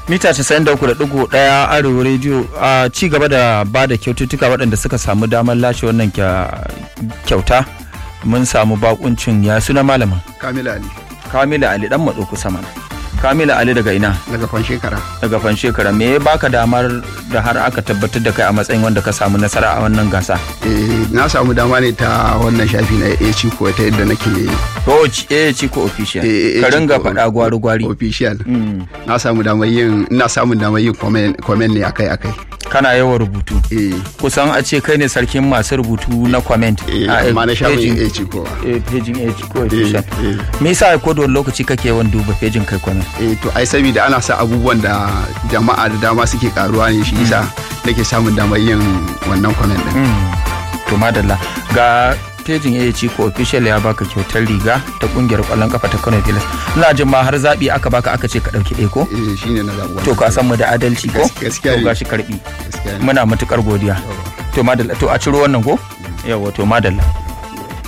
mita 93.1 arewa rediyo a ci gaba da ba da kyaututtuka waɗanda suka samu damar lashe wannan kya- kyauta mun samu bakuncin ya suna malamin Kamila Ali kamila ali dan maɗo kusa mana kamila ali daga ina daga fan shekara. daga fan shekara me ya baka damar da har aka tabbatar da kai a matsayin wanda ka samu nasara a wannan gasa Eh, na samu dama ne ta wannan shafi na AC ko ta yadda nake ko eh ci ko official eh, ka AC ringa ko faɗa gwari gwari official. Mm. Na samu damar yin ina samun damar yin comment comment ne akai akai. kana yawan rubutu Eh, kusan a ce kai ne sarkin masu rubutu na comment eh, a amma na shafin pejin- AC ko. eh, pejin age ko Eh, official eh. me yasa ko da wani lokaci kake yawan duba pejin kai comment Eh, to ai saboda ana sa abubuwan da jama'a da dama suke karuwa ne shi yasa nake samun damar yin wannan comment din. to madalla ga pejin AHC ko official ya baka kyautar riga ta kungiyar kwallon kafa ta Kano Pilas ina jin ma har zabi aka baka aka ce ka dauki ɗaya ko Eh, shine na zaɓi to ka san mu da adalci ko Gas- gaskiya to ne. gashi karbi Gaskiya ne. muna matukar godiya to madalla to a ciro wannan ko yawa to madalla